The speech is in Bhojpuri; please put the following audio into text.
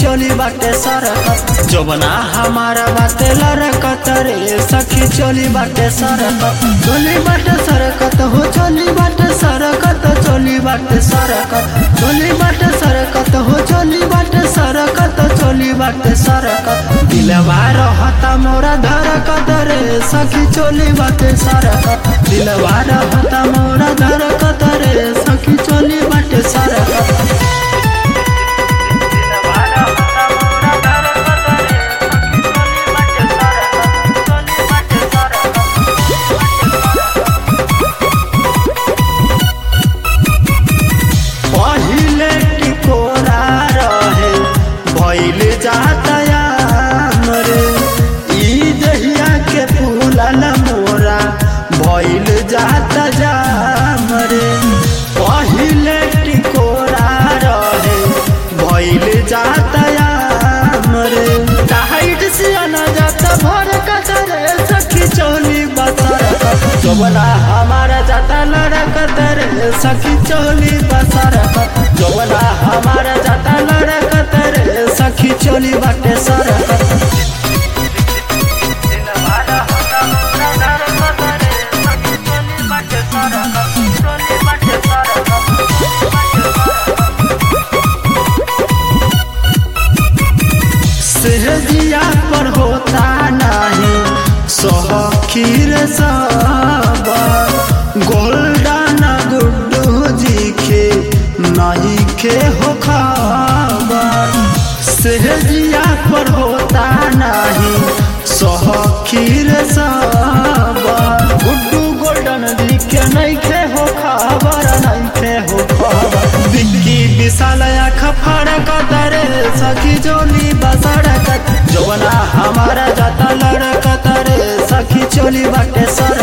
चोली बाटे सरकत जोबना हमारा बाटे लरकत रे सखी चोली बाटे सरकत चोली बाटे सरकत हो चोली बाटे सरकत चोली बाटे सरकत चोली बाटे सरकत हो चोली बाटे सरकत चोली बाटे सरकत दिलवा रहता मोरा धरकत रे सखी चोली बाटे सरकत दिलवा रहता मोरा धरकत रे सखी चोली बाटे सरकत पहिले टिकोरा रहे भइल जातया रे ई दहिया के फूलल मोरा भइल जात जाम रे पहिले टिकोरा रहे भइल जातया रे टाइट से आना जाता भर कतरे सखी चोली बसर जोबना हमारा जाता लड़कत रे सखी चोली बसर जोबना हमारा जाता लड़कत रे सखी चोली बाटे सरकत सहजिया पर होता नहीं सोखीर सब गोल्डन गुड्डू जी के नहीं के हो खबर सहजिया पर होता नहीं सोखीर सब गुड्डू गोल्डन जी के नहीं के हो खबर नहीं के हो खबर बिक्की विशाल आँख फड़कत रे सखी जोली बसड़कत जोना हमारा जाता लड़कत रे सखी चोली बाटे सर